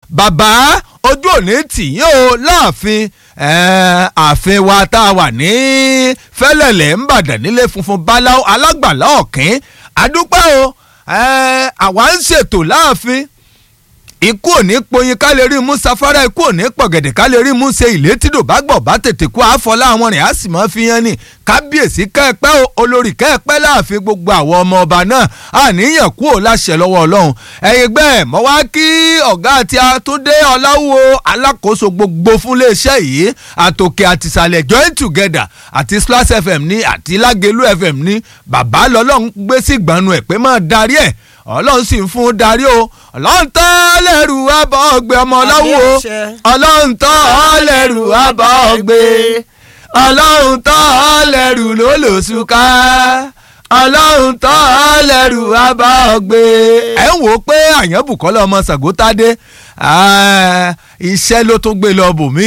bàbá ojú òní tìyín o láàfin ààfin wa tá a wà ní fẹ́lẹ̀lẹ̀ ńbàdàn nílé funfun báláwo alágbàlá ọ̀kín àdúpẹ́ o àwa ń ṣètò láàfin ikú òní poyin ká lè rí mú safara ikú òní pọ̀gẹ̀dẹ̀ ká lè rí mú ṣe ìlé tídò bá gbọ̀ bá tètè kú àfọlá àwọn rìn á sì mọ́ fi hàn ní kábíyèsí kẹ́ẹ̀pẹ́ o olórí kẹ́ẹ̀pẹ́ láàfin gbogbo àwọn ọmọ ọba náà àníyàn kú ò láṣẹ lọ́wọ́ ọlọ́run ẹ̀yin gbẹ́ mọ́ wá kí ọ̀gá àti àtúndé ọláwó alákòóso gbogbo fún iléeṣẹ́ yìí àtòkè àtìsàlẹ̀ join together àti slash fm ní àti lágẹ̀lú fm ní bàbá lọ́lọ́run gbé sí ìgbàanu ẹ̀ pé máa darí ẹ̀ ọlọ́run sì ń fún un darí o ọlọ́run tọ́ lẹ́rù abọ́ ọgbẹ́ ọmọ ọlọ́wọ́ ọlọ́run tọ́ lẹ́rù abọ́ ọgbẹ́ ọlọ́run tọ́ lẹ́rù lólòsùká ọlọ́run tọ́ lẹ́rù abọ́ ọgbẹ́. ẹ ń wò ó pé àyànbùkọ́lá ọmọ sàgótádé iṣẹ́ ló tún gbé lọ bòmí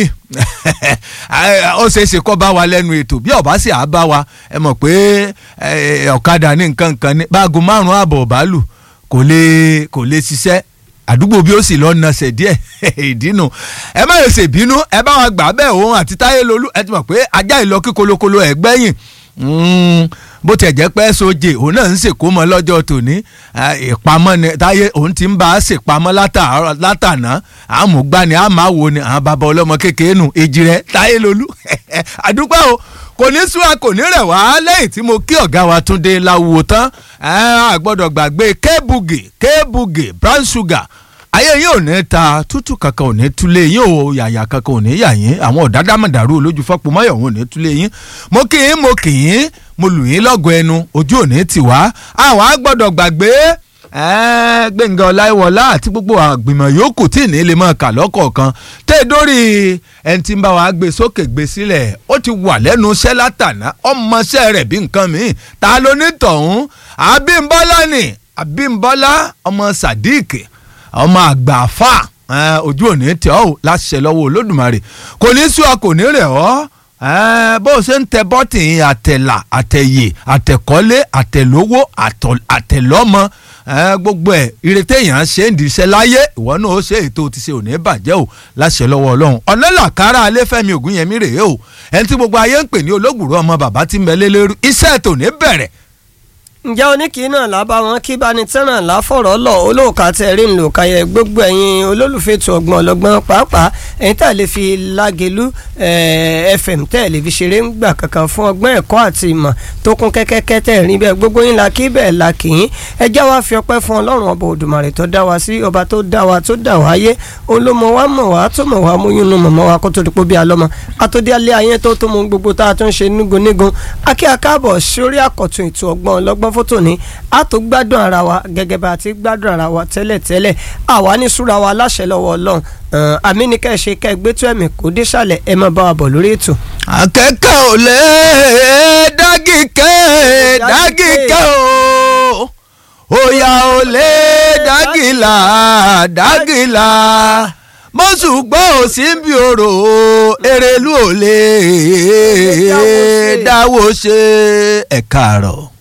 ó ṣeé ṣe kọ́ bá wa lẹ́nu ètò bí ọ̀bá sì á bá wa ẹ mọ̀ pé ọ̀kadà ní nǹkan nǹkan ní báago márùn-ún àbọ̀ ọ̀bálù kò lè kò lè ṣiṣẹ́ àdúgbò bí ó sì lọ nasẹ̀ díẹ̀ ìdínú ẹ má lè ṣèbínú ẹ bá wa gbà bẹ́ẹ̀ òun àti táyé lolú ẹ ti mọ̀ pé ajá ìlọ kí kolokolo ẹ̀ gbẹ́yìn bó tiẹ̀ jẹ́ pé sóje òun náà ń ṣèkó mọ́ lọ́jọ́ tòní ìpamọ́ ni táyé òun ti ń bá a ṣèpamọ́ látàná àmúgbani àmàwò ni àwọn bàbá ọlọ́mọ kékeré nù èjì rẹ̀ táyé lolú àdúgbò o kò ní súra kò ní rẹ̀ wá lẹ́yìn tí mo kí ọ̀gá wa Túndé láwo tán a gbọ́dọ̀ gbàgbé kébùgè kébùgè brown sugar ayé yín ò ní ta tútù kankan ò ní túlé yín o yàyà kankan ò ní yà yín àwọn ọ̀dádàmọ̀dàrú olójú fọ́pọ̀ mọ́yọ̀ wọn ò ní túlé yín mo kì í mo kì í mo lù yín lọ́gọ̀ ẹnu ojú ò ní tì wá àwọn á gbọ́dọ̀ gbàgbé gbẹ̀ngàn ọláìwọlá àti gbogbo àgbìmọ̀ yòókù tí ní lè máa kà lọ́kọ̀ọ̀kan tẹ́ dórí ẹni tí ń bá wa gbé sókè gbé sílẹ̀ ó ti wà lẹ́nu iṣẹ́ látàná ọmọọṣẹ́ rẹ̀ bí nǹkan mi ta ló ní tọ̀hún àbímbọ́lá ni àbímbọ́lá ọmọ sadiq ọmọ àgbàfà ojú òní tẹ ọ́ láṣẹ lọ́wọ́ olódùmarè kò ní sú ọ kò ní rẹ̀ ọ́ bó o ṣe ń tẹ bọ́tìn àtẹ̀là àtẹ̀yè àtẹ̀kọ́lé àtẹ̀lówó àtẹ̀lọ́mọ gbogbo ẹ̀ ìrètí èèyàn ṣe ń diṣẹ́ láyé ìwọ náà ó ṣe ètò ti ṣe òní bàjẹ́ o láṣẹ lọ́wọ́ ọlọ́run ọ̀nẹ́làkárà alẹ́fẹ́mi ògúnyẹmí rèé o ẹni tí gbogbo ayé ń pè ní olóògùrọ̀ ọmọ bàbá tí ń bẹ lélẹ́rú iṣẹ́ tòní bẹ̀rẹ̀ ǹjẹ́ oníkìí náà lábá wọn kí bá ní tẹ́ràn láfọ̀rọ̀ lọ olóòka tẹ̀ rí ńlò káyẹ gbogbo ẹ̀yin olólùfẹ́ tó ọgbọ́n ọlọ́gbọ́n pàápàá ẹ̀yin tá lè fi lágẹ̀lú fm tẹ́ lè fi ṣeré ń gbà kankan fún ọgbọ́n ẹ̀kọ́ àti ìmọ̀ tó kún kẹ́kẹ́kẹ́ tẹ̀ rí bẹ́ẹ̀ gbogbo yín la kí bẹ́ẹ̀ la kì í ẹ já wa fi ọpẹ́ fún ọlọ́run ọba òdùmarè tó dá wa sí ọba tó dá wa tó dá wa yé olómọ wa mọ̀ wá tó mọ̀ wá múyún nu mọ̀mọ́ wa kó tó dípò bí alọ́mọ àtòdí alẹ́ ayé tó tó mú gbogbo tá a tún ṣe nígun nígun akí akáàbọ̀ sórí àkọ́tún ètò ọgbọ́n ọlọ́gbọ́n fótó ní a tó gbádùn ara wa gẹ́gẹ́ bá a ti gbádùn ara wa tẹ́lẹ̀tẹ́lẹ̀ àwa ní súra wa láṣẹ lọ́wọ́ ọlọ́run àmì ní kẹ́ ẹ ṣe kẹ́ ẹ gbé tó ẹ̀mí kó dé sàlẹ̀ ẹ máa bá wa bọ̀ lórí ètò. akẹ́kẹ́ ò lè dágìkẹ́ dágìkẹ́ o òyà ò lè dágìlà dágìlà mọ́sùgbọ́ ò sí bí orò èrèlú ò lè dáwọ́ ṣe ẹ̀ka àrọ̀.